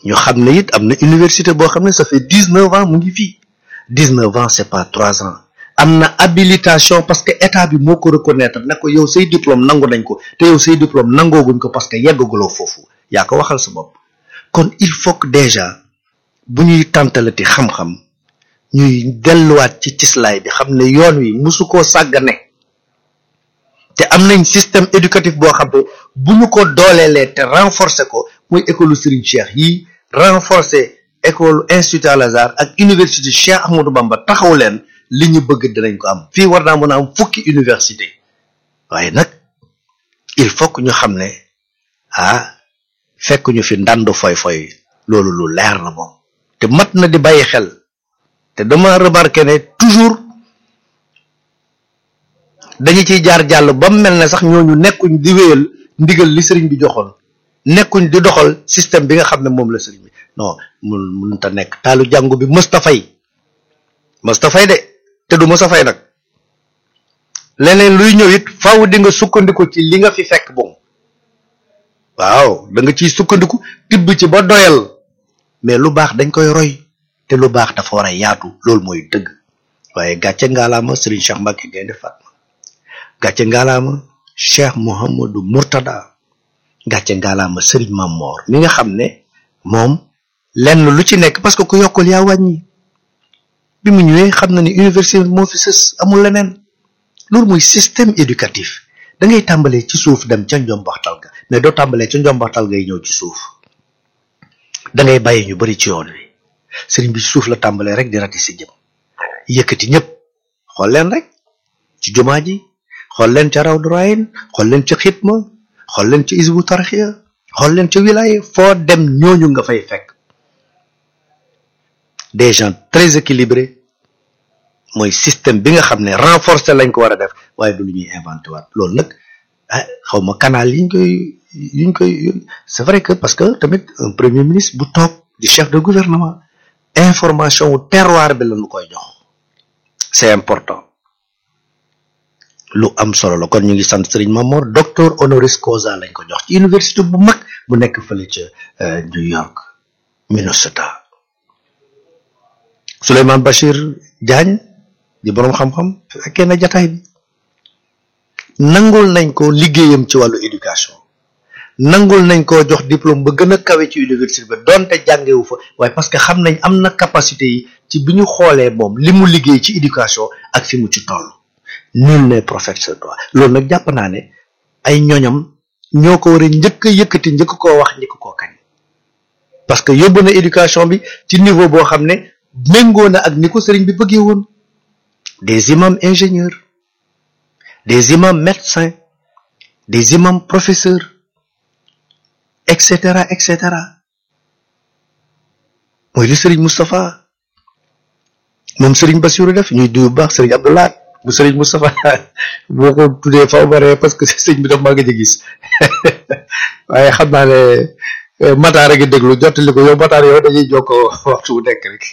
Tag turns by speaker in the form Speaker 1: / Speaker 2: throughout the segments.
Speaker 1: ñu xam ne it am na université boo xam ne ça fait dix neuf ans mu ngi fii dix neuf ans c'est pas trois ans am na habilitation parce que état bi moo ko reconnaître ne ko yow say diplôme nangu nañ ko te yow say diplôme nangooguñ ko parce que yeggaguloo foofu yaa ko waxal sa bopp kon il faut que déjà bu ñuy tàntalati xam-xam ñuy delluwaat ci cislaay bi xam ne yoon wi musu koo sàggane te am nañ système éducatif boo xam ne bu ñu ko dooleelee te renforcer ko muy école Serigne Cheikh yi renforcer école institut Al Azhar ak université Cheikh Ahmadou Bamba taxaw leen li ñu bëgg dinañ ko am fii war naa mën a am fukki université waaye nag il faut que ñu xam ne ah fekk ñu fi ndandu foy-foy loolu lu leer la moom te mat na di bàyyi xel te dama remarqué ne toujours dañu ciy jaar jàll ba mu mel ne sax ñooñu nekkuñ di wéyal ndigal li sëriñ bi joxoon nekkuñ di doxal système bi nga xam ne moom la sëriñ bi non mun mun ta nekk taalu jàngu bi mësta fay mësta fay de te du mësta fay nag leneen luy ñëw it faaw di nga sukkandiku ci li nga fi fekk boom waaw da nga ciy sukkandiku tibb ci ba doyal mais lu baax dañ koy roy te lu baax dafa war a yaatu loolu mooy dëgg waaye gàcce ngaalaama Serigne Cheikh Mbacke Gaynde Fatma gàcce ngaalaama Cheikh Mouhamadou Mourtada gàcce ngaalaama Serigne Mamor mi nga xam ne moom lenn lu ci nekk parce que ku yokkul yaa wàññi bi mu ñëwee xam na ni université moo fi sës amul leneen loolu mooy système éducatif da ngay tàmbalee ci suuf dem ca njombaxtal ga mais doo tàmbalee ca njombaxtal ngay ñëw ci suuf da ngay bàyyi ñu bari ci yoon wi sëriñ bi ci suuf la tàmbalee rek di rati si jëm yëkkati ñëpp xool leen rek ci jumaa ji xool leen ca raw durayin xool leen ca xitma xool leen ca isbu tarxiya xool leen ca wilaya foo dem ñooñu nga fay fekk des gens très équilibrés mooy système bi nga xam ne renforcer lañ ko war a def waaye du lu ñuy inventé waat loolu nag ah xaw ma canal yi ñu koy yi ñu koy c'est vrai que parce que tamit un premier ministre bu toog di chef de gouvernement information wu terroir bi la ñu koy jox c'est important lu am solo la kon ñu ngi sant Serigne Mamor docteur honoris causa lañ ko jox ci université bu mag bu nekk fële ca New York Minnesota Souleymane Bachir Diagne di boroom xam-xam fekkee na jataay bi nangul nañ ko liggéeyam ci wàllu éducation nangul nañ koo jox diplôme ba gën a kawe ci université ba donte jàngewu fa waaye parce que xam nañ am na capacité yi ci bi ñu xoolee moom li mu liggéey ci éducation ak fi mu ci toll nul n'est prophète sur toi loolu nag jàpp naa ne ay ñoñam ñoo ko war a njëkk a yëkkati njëkk koo wax njëkk koo kañ parce que yóbbu na éducation bi ci niveau boo xam ne méngoo na ak ni ko sëriñ bi bëggee woon des imams ingénieurs des imams médecins des imams professeurs et cetera et cetera mooy li Serigne Moustapha moom Serigne Bassirou def ñuy duy bu baax Serigne Abdoulaye bu Serigne Moustapha boo ko tuddee faw bare parce que sëñ bi daf maa gëj a gis waaye xam naa ne Matar a ngi déglu jottali ko yow Matar yow dañuy jokkoo waxtu bu nekk rek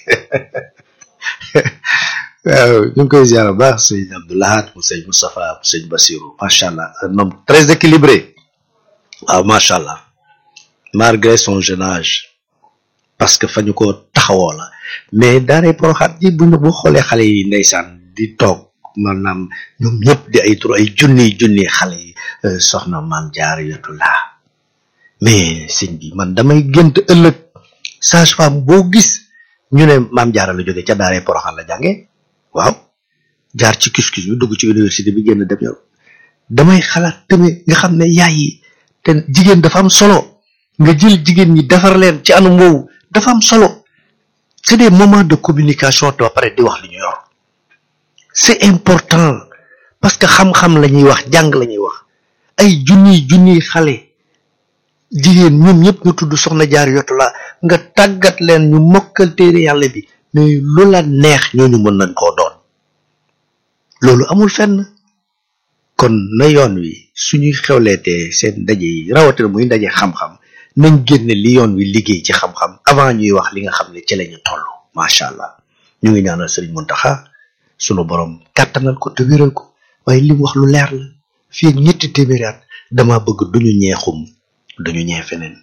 Speaker 1: waaw ñu ngi koy ziar bu baax sëñ Abdoulahat mu sëñ Moustapha mu sëñ Bassirou macha allah un homme très équilibré waaw macha allah malgré son jeune âge parce que fa ñu ko taxawoo la mais daanay poroxaat ji bu ñu bu xoolee xale yi ndeysaan di toog maanaam ñoom ñëpp di ay tur ay junni junni xale yi soxna maam jaar yotu laa mais sëñ bi man damay gént ëllëg sage femme boo gis ñu ne maam jaara la jóge ca daaree poroxaan la jànge waaw jaar ci kiskus bi dugg ci université bi génn dem yow damay xalaat tamit nga xam ne yaay yi te jigéen dafa am solo nga jël jigéen ñi defar leen ci anam woowu dafa am solo c'est des moments de communication te ba pare di wax li ñu yor c'est important parce que xam-xam la ñuy wax jàng la ñuy wax ay junniy junniy xale jigéen ñoom ñëpp ñu tudd soxna jaar yotu la nga tàggat leen ñu mokkal téere yàlla bi mais lu la neex ñooñu mën nañ koo doon loolu amul fenn kon na yoon wi suñuy xewleetee seen ndaje yi rawatina muy ndaje xam-xam nañ génne li yoon wi liggéey ci xam-xam avant ñuy wax li nga xam ne ci la ñu toll macha allah ñu ngi ñaanal Serigne Mountakha sunu borom kàttanal ko te wéral ko waaye li mu wax lu leer la fii ak ñetti téeméeri at dama bëgg duñu ñeexum duñu ñee feneen